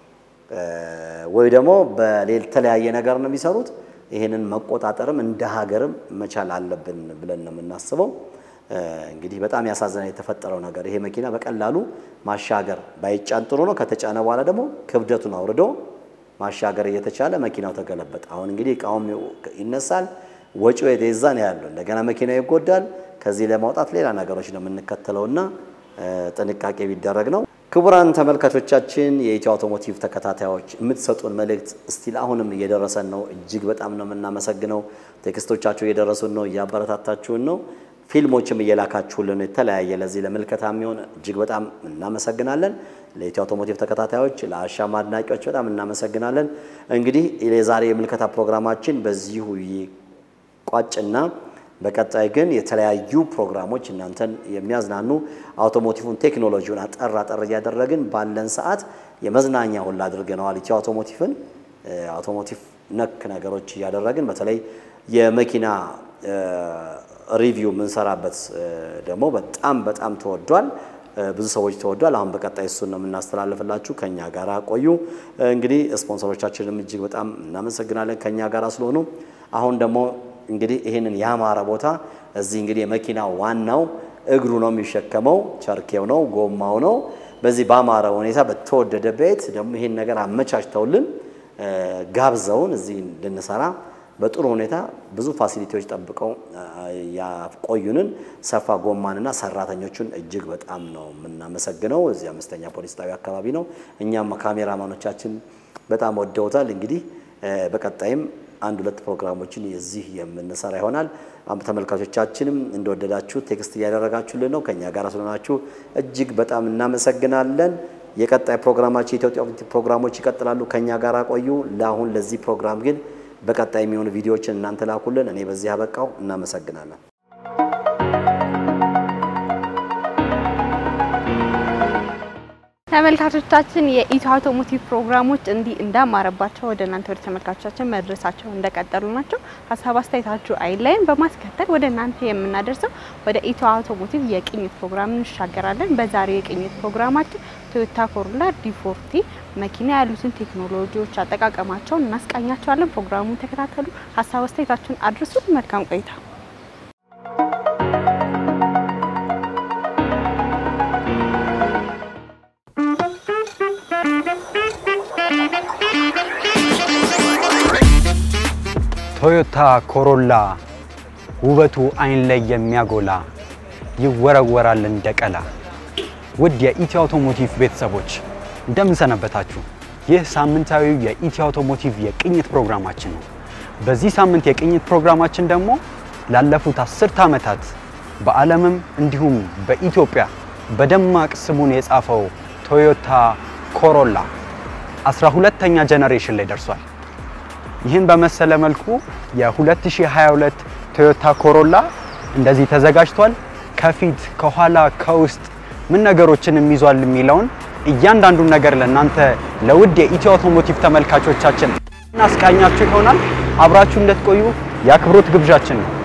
ወይ ደግሞ በተለያየ ነገር ነው የሚሰሩት። ይህንን መቆጣጠርም እንደ ሀገርም መቻል አለብን ብለን ነው የምናስበው። እንግዲህ በጣም ያሳዘነ የተፈጠረው ነገር ይሄ መኪና በቀላሉ ማሻገር ባይጫን ጥሩ ነው። ከተጫነ በኋላ ደግሞ ክብደቱን አውርዶ ማሻገር እየተቻለ መኪናው ተገለበጠ። አሁን እንግዲህ እቃውም ይነሳል፣ ወጪው የዛ ነው ያለው። እንደገና መኪናው ይጎዳል። ከዚህ ለማውጣት ሌላ ነገሮች ነው የምንከተለውና ጥንቃቄ ቢደረግ ነው። ክቡራን ተመልካቾቻችን የኢትዮ አውቶሞቲቭ ተከታታዮች የምትሰጡን መልእክት እስቲል አሁንም እየደረሰን ነው። እጅግ በጣም ነው የምናመሰግነው። ቴክስቶቻችሁ እየደረሱን ነው፣ እያበረታታችሁን ነው። ፊልሞችም እየላካችሁልን የተለያየ ለዚህ ለምልከታ የሚሆን እጅግ በጣም እናመሰግናለን። ለኢትዮ አውቶሞቲቭ ተከታታዮች፣ ለአሻም አድናቂዎች በጣም እናመሰግናለን። እንግዲህ የዛሬ የምልከታ ፕሮግራማችን በዚሁ ይቋጭና በቀጣይ ግን የተለያዩ ፕሮግራሞች እናንተን የሚያዝናኑ አውቶሞቲቭን ቴክኖሎጂውን አጠር አጠር እያደረግን ባለን ሰዓት የመዝናኛ ሁላ አድርገነዋል። ኢትዮ አውቶሞቲቭን አውቶሞቲቭ ነክ ነገሮች እያደረግን በተለይ የመኪና ሪቪው የምንሰራበት ደግሞ በጣም በጣም ተወዷል። ብዙ ሰዎች ተወዷል። አሁን በቀጣይ እሱን ነው የምናስተላልፍላችሁ። ከኛ ጋር ቆዩ። እንግዲህ ስፖንሰሮቻችንም እጅግ በጣም እናመሰግናለን ከኛ ጋር ስለሆኑ አሁን ደግሞ እንግዲህ ይህንን ያማረ ቦታ እዚህ እንግዲህ የመኪና ዋናው እግሩ ነው የሚሸከመው፣ ቸርኬው ነው፣ ጎማው ነው። በዚህ ባማረ ሁኔታ በተወደደ ቤት ደግሞ ይህን ነገር አመቻችተውልን ጋብዘውን እዚህ እንድንሰራ በጥሩ ሁኔታ ብዙ ፋሲሊቲዎች ጠብቀው ያቆዩንን ሰፋ ጎማንና ሰራተኞቹን እጅግ በጣም ነው የምናመሰግነው። እዚህ አምስተኛ ፖሊስ ጣቢያ አካባቢ ነው። እኛም ካሜራማኖቻችን በጣም ወደውታል። እንግዲህ በቀጣይም አንድ ሁለት ፕሮግራሞችን የዚህ የምንሰራ ይሆናል። ተመልካቾቻችንም እንደወደዳችሁ ቴክስት እያደረጋችሁልን ነው። ከኛ ጋር ስለሆናችሁ እጅግ በጣም እናመሰግናለን። የቀጣይ ፕሮግራማችን የኢትዮጵያ ፕሮግራሞች ይቀጥላሉ። ከኛ ጋር ቆዩ። ለአሁን ለዚህ ፕሮግራም ግን በቀጣይ የሚሆኑ ቪዲዮዎችን እናንተ ላኩልን። እኔ በዚህ አበቃው። እናመሰግናለን። ተመልካቾቻችን የኢትዮ አውቶሞቲቭ ፕሮግራሞች እንዲህ እንዳማረባቸው ወደ እናንተ ወደ ተመልካቾቻችን መድረሳቸው እንደቀጠሉ ናቸው። ሀሳብ አስተያየታችሁ አይለይም። በማስከተል ወደ እናንተ የምናደርሰው ወደ ኢትዮ አውቶሞቲቭ የቅኝት ፕሮግራም እንሻገራለን። በዛሬው የቅኝት ፕሮግራማችን ቶዮታ ኮሮላ ዲፎርቲ መኪና ያሉትን ቴክኖሎጂዎች አጠቃቀማቸውን እናስቃኛቸዋለን። ፕሮግራሙን ተከታተሉ። ሀሳብ አስተያየታችሁን አድርሱ። መልካም ቆይታ። ቶዮታ ኮሮላ ውበቱ አይን ላይ የሚያጎላ ይወረወራል እንደ ቀላ። ውድ የኢትዮ አውቶሞቲቭ ቤተሰቦች እንደምን ሰነበታችሁ? ይህ ሳምንታዊው የኢትዮ አውቶሞቲቭ የቅኝት ፕሮግራማችን ነው። በዚህ ሳምንት የቅኝት ፕሮግራማችን ደግሞ ላለፉት አስርት ዓመታት በዓለምም እንዲሁም በኢትዮጵያ በደማቅ ስሙን የጻፈው ቶዮታ ኮሮላ 12ተኛ ጀነሬሽን ላይ ደርሷል። ይህን በመሰለ መልኩ የ2022 ቶዮታ ኮሮላ እንደዚህ ተዘጋጅቷል። ከፊት ከኋላ፣ ከውስጥ ምን ነገሮችንም ይዟል የሚለውን እያንዳንዱን ነገር ለእናንተ ለውድ የኢትዮ አውቶሞቲቭ ተመልካቾቻችን እናስቃኛችሁ ይሆናል። አብራችሁ እንድትቆዩ የአክብሮት ግብዣችን ነው።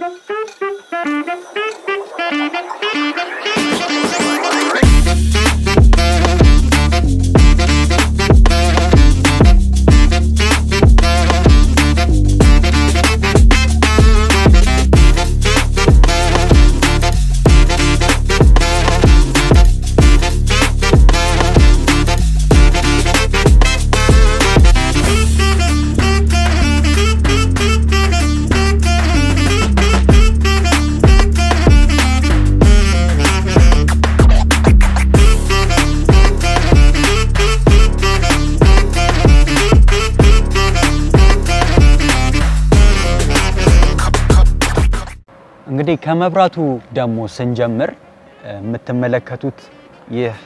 እንግዲህ ከመብራቱ ደግሞ ስንጀምር የምትመለከቱት ይህ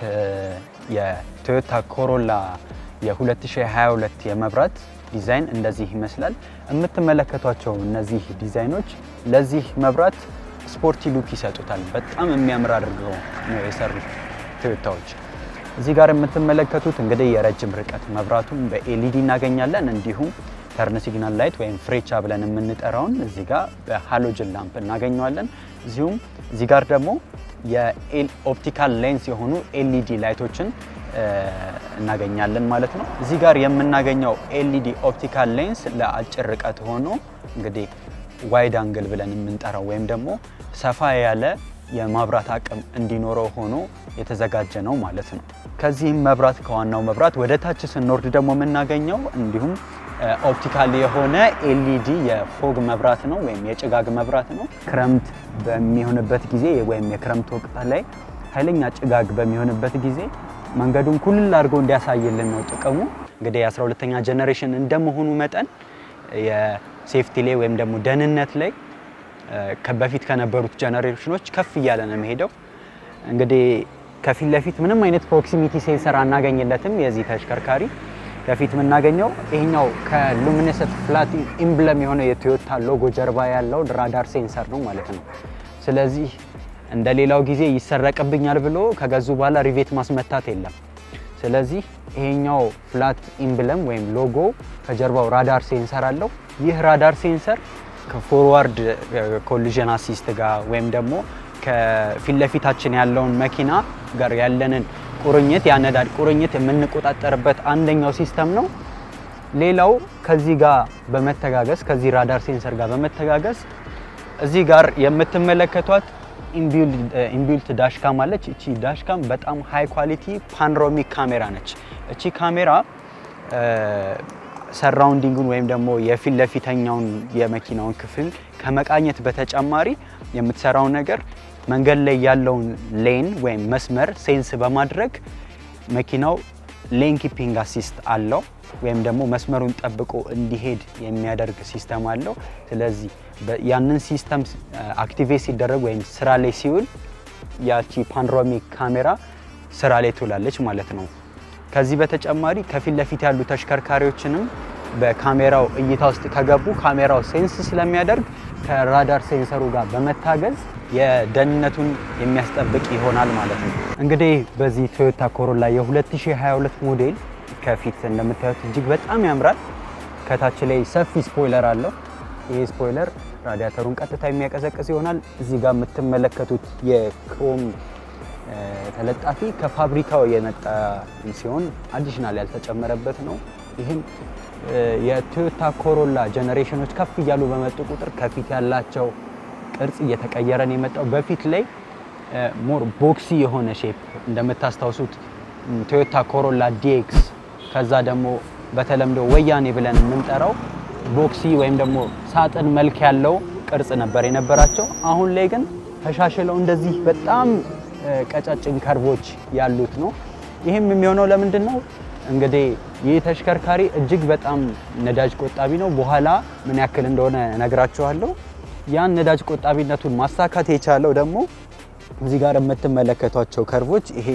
የቶዮታ ኮሮላ የ2022 የመብራት ዲዛይን እንደዚህ ይመስላል። የምትመለከቷቸው እነዚህ ዲዛይኖች ለዚህ መብራት ስፖርቲ ሉክ ይሰጡታል። በጣም የሚያምር አድርገው ነው የሰሩት ቶዮታዎች። እዚህ ጋር የምትመለከቱት እንግዲህ የረጅም ርቀት መብራቱን በኤልኢዲ እናገኛለን። እንዲሁም ተርን ሲግናል ላይት ወይም ፍሬቻ ብለን የምንጠራውን እዚህ ጋር በሃሎጅን ላምፕ እናገኘዋለን። እዚሁም እዚህ ጋር ደግሞ የኦፕቲካል ሌንስ የሆኑ ኤልኢዲ ላይቶችን እናገኛለን ማለት ነው። እዚህ ጋር የምናገኘው ኤልኢዲ ኦፕቲካል ሌንስ ለአጭር ርቀት ሆኖ እንግዲህ ዋይድ አንግል ብለን የምንጠራው ወይም ደግሞ ሰፋ ያለ የማብራት አቅም እንዲኖረው ሆኖ የተዘጋጀ ነው ማለት ነው። ከዚህም መብራት ከዋናው መብራት ወደ ታች ስንወርድ ደግሞ የምናገኘው እንዲሁም ኦፕቲካል የሆነ ኤልኢዲ የፎግ መብራት ነው ወይም የጭጋግ መብራት ነው። ክረምት በሚሆንበት ጊዜ ወይም የክረምት ወቅት ላይ ኃይለኛ ጭጋግ በሚሆንበት ጊዜ መንገዱን ኩልል አድርጎ እንዲያሳይልን ነው ጥቅሙ። እንግዲህ የ12ተኛ ጀኔሬሽን እንደመሆኑ መጠን የሴፍቲ ላይ ወይም ደግሞ ደህንነት ላይ በፊት ከነበሩት ጀኔሬሽኖች ከፍ እያለ ነው የሚሄደው። እንግዲህ ከፊት ለፊት ምንም አይነት ፕሮክሲሚቲ ሴንሰር አናገኝለትም የዚህ ተሽከርካሪ ከፊት የምናገኘው ይሄኛው ከሉሚነሰንት ፍላት ኢምብለም የሆነ የቶዮታ ሎጎ ጀርባ ያለው ራዳር ሴንሰር ነው ማለት ነው። ስለዚህ እንደ ሌላው ጊዜ ይሰረቅብኛል ብሎ ከገዙ በኋላ ሪቬት ማስመታት የለም። ስለዚህ ይሄኛው ፍላት ኢምብለም ወይም ሎጎ ከጀርባው ራዳር ሴንሰር አለው። ይህ ራዳር ሴንሰር ከፎርዋርድ ኮሊዥን አሲስት ጋር ወይም ደግሞ ከፊት ለፊታችን ያለውን መኪና ጋር ያለንን ቁርኝት ያነዳድ ቁርኝት የምንቆጣጠርበት አንደኛው ሲስተም ነው። ሌላው ከዚህ ጋር በመተጋገዝ ከዚህ ራዳር ሴንሰር ጋር በመተጋገዝ እዚህ ጋር የምትመለከቷት ኢንቢልት ዳሽካም አለች። እቺ ዳሽካም በጣም ሃይ ኳሊቲ ፓኖራሚክ ካሜራ ነች። እቺ ካሜራ ሰራውንዲንጉን ወይም ደግሞ የፊት ለፊተኛውን የመኪናውን ክፍል ከመቃኘት በተጨማሪ የምትሰራው ነገር መንገድ ላይ ያለውን ሌን ወይም መስመር ሴንስ በማድረግ መኪናው ሌን ኪፒንግ አሲስት አለው ወይም ደግሞ መስመሩን ጠብቆ እንዲሄድ የሚያደርግ ሲስተም አለው። ስለዚህ ያንን ሲስተም አክቲቬት ሲደረግ ወይም ስራ ላይ ሲውል ያቺ ፓኖራሚክ ካሜራ ስራ ላይ ትውላለች ማለት ነው። ከዚህ በተጨማሪ ከፊት ለፊት ያሉ ተሽከርካሪዎችንም በካሜራው እይታ ውስጥ ከገቡ ካሜራው ሴንስ ስለሚያደርግ ከራዳር ሴንሰሩ ጋር በመታገዝ የደህንነቱን የሚያስጠብቅ ይሆናል ማለት ነው። እንግዲህ በዚህ ቶዮታ ኮሮላ የ2022 ሞዴል ከፊት እንደምታዩት እጅግ በጣም ያምራል። ከታች ላይ ሰፊ ስፖይለር አለው። ይሄ ስፖይለር ራዲያተሩን ቀጥታ የሚያቀዘቅዝ ይሆናል። እዚህ ጋር የምትመለከቱት የክሮም ተለጣፊ ከፋብሪካው የመጣ ሲሆን አዲሽናል ያልተጨመረበት ነው። ይህም የቶዮታ ኮሮላ ጀኔሬሽኖች ከፍ እያሉ በመጡ ቁጥር ከፊት ያላቸው ቅርጽ እየተቀየረ ነው የመጣው። በፊት ላይ ሞር ቦክሲ የሆነ ሼፕ እንደምታስታውሱት ቶዮታ ኮሮላ ዲኤክስ ከዛ ደግሞ በተለምዶ ወያኔ ብለን የምንጠራው ቦክሲ ወይም ደግሞ ሳጥን መልክ ያለው ቅርጽ ነበር የነበራቸው። አሁን ላይ ግን ተሻሽለው እንደዚህ በጣም ቀጫጭን ከርቦች ያሉት ነው። ይህም የሚሆነው ለምንድን ነው? እንግዲህ ይህ ተሽከርካሪ እጅግ በጣም ነዳጅ ቆጣቢ ነው። በኋላ ምን ያክል እንደሆነ እነግራችኋለሁ። ያን ነዳጅ ቆጣቢነቱን ማሳካት የቻለው ደግሞ እዚህ ጋር የምትመለከቷቸው ከርቮች ይሄ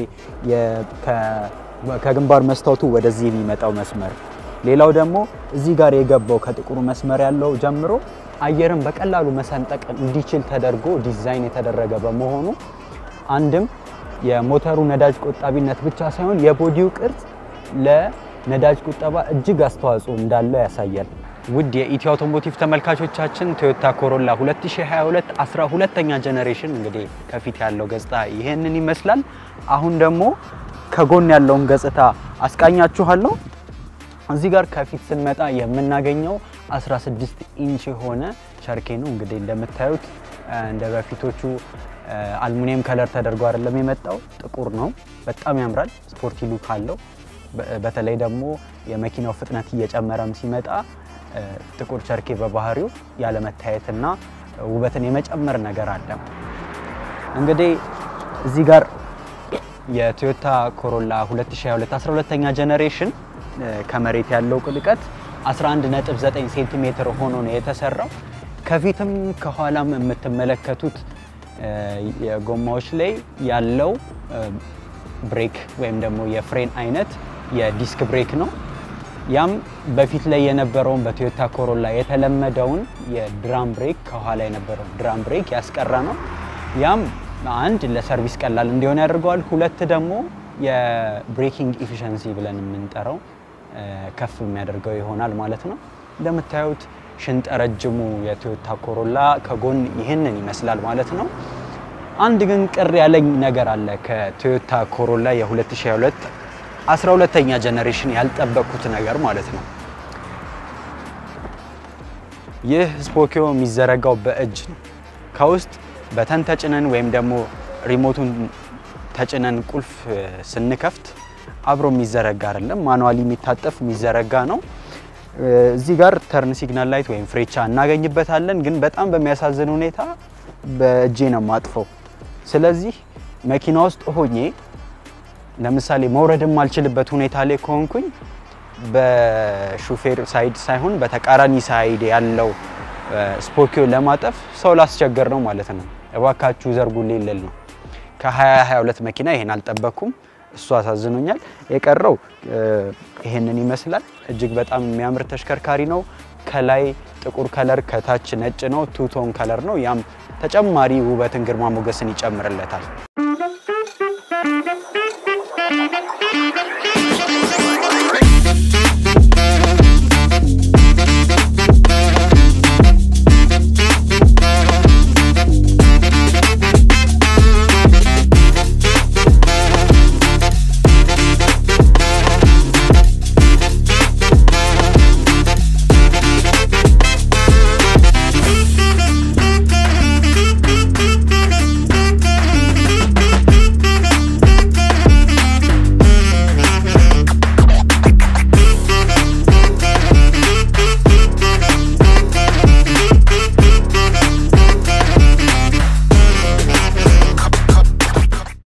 ከግንባር መስታወቱ ወደዚህ የሚመጣው መስመር፣ ሌላው ደግሞ እዚህ ጋር የገባው ከጥቁሩ መስመር ያለው ጀምሮ አየርን በቀላሉ መሰንጠቅ እንዲችል ተደርጎ ዲዛይን የተደረገ በመሆኑ አንድም የሞተሩ ነዳጅ ቆጣቢነት ብቻ ሳይሆን የቦዲው ቅርጽ ለነዳጅ ቁጠባ እጅግ አስተዋጽኦ እንዳለው ያሳያል። ውድ የኢትዮ አውቶሞቲቭ ተመልካቾቻችን ቶዮታ ኮሮላ 2022 12ኛ ጀኔሬሽን እንግዲህ ከፊት ያለው ገጽታ ይሄንን ይመስላል። አሁን ደግሞ ከጎን ያለውን ገጽታ አስቃኛችኋለሁ። እዚህ ጋር ከፊት ስንመጣ የምናገኘው 16 ኢንች የሆነ ቸርኬ ነው። እንግዲህ እንደምታዩት እንደ በፊቶቹ አልሙኒየም ከለር ተደርጎ አይደለም የመጣው፣ ጥቁር ነው። በጣም ያምራል። ስፖርቲ ሉክ አለው። በተለይ ደግሞ የመኪናው ፍጥነት እየጨመረም ሲመጣ ጥቁር ቸርኬ በባህሪው ያለመታየትና ውበትን የመጨመር ነገር አለ። እንግዲህ እዚህ ጋር የቶዮታ ኮሮላ 2022 12ኛ ጀኔሬሽን ከመሬት ያለው ቅልቀት 11.9 ሴንቲሜትር ሆኖ ነው የተሰራው። ከፊትም ከኋላም የምትመለከቱት የጎማዎች ላይ ያለው ብሬክ ወይም ደግሞ የፍሬን አይነት የዲስክ ብሬክ ነው። ያም በፊት ላይ የነበረውን በቶዮታ ኮሮላ የተለመደውን የድራም ብሬክ ከኋላ የነበረው ድራም ብሬክ ያስቀራ ነው። ያም አንድ ለሰርቪስ ቀላል እንዲሆን ያደርገዋል። ሁለት ደግሞ የብሬኪንግ ኢፊሸንሲ ብለን የምንጠራው ከፍ የሚያደርገው ይሆናል ማለት ነው። እንደምታዩት ሽንጠ ረጅሙ የቶዮታ ኮሮላ ከጎን ይህንን ይመስላል ማለት ነው። አንድ ግን ቅር ያለኝ ነገር አለ ከቶዮታ ኮሮላ የ2022 12ኛ ጀኔሬሽን ያልጠበቅኩት ነገር ማለት ነው። ይህ ስፖኪዮ የሚዘረጋው በእጅ ነው። ከውስጥ በተን ተጭነን ወይም ደግሞ ሪሞቱን ተጭነን ቁልፍ ስንከፍት አብሮ የሚዘረጋ አይደለም። ማኑዋሊ የሚታጠፍ የሚዘረጋ ነው። እዚህ ጋር ተርን ሲግናል ላይት ወይም ፍሬቻ እናገኝበታለን። ግን በጣም በሚያሳዝን ሁኔታ በእጄ ነው ማጥፈው። ስለዚህ መኪና ውስጥ ሆኜ ለምሳሌ መውረድ የማልችልበት ሁኔታ ላይ ከሆንኩኝ በሹፌር ሳይድ ሳይሆን በተቃራኒ ሳይድ ያለው ስፖኪዮ ለማጠፍ ሰው ላስቸገር ነው ማለት ነው። እባካችሁ ዘርጉልኝ ልል ነው። ከ2022 መኪና ይሄን አልጠበኩም። እሱ አሳዝኖኛል። የቀረው ይሄንን ይመስላል። እጅግ በጣም የሚያምር ተሽከርካሪ ነው። ከላይ ጥቁር ከለር፣ ከታች ነጭ ነው። ቱቶን ከለር ነው። ያም ተጨማሪ ውበትን፣ ግርማ ሞገስን ይጨምርለታል።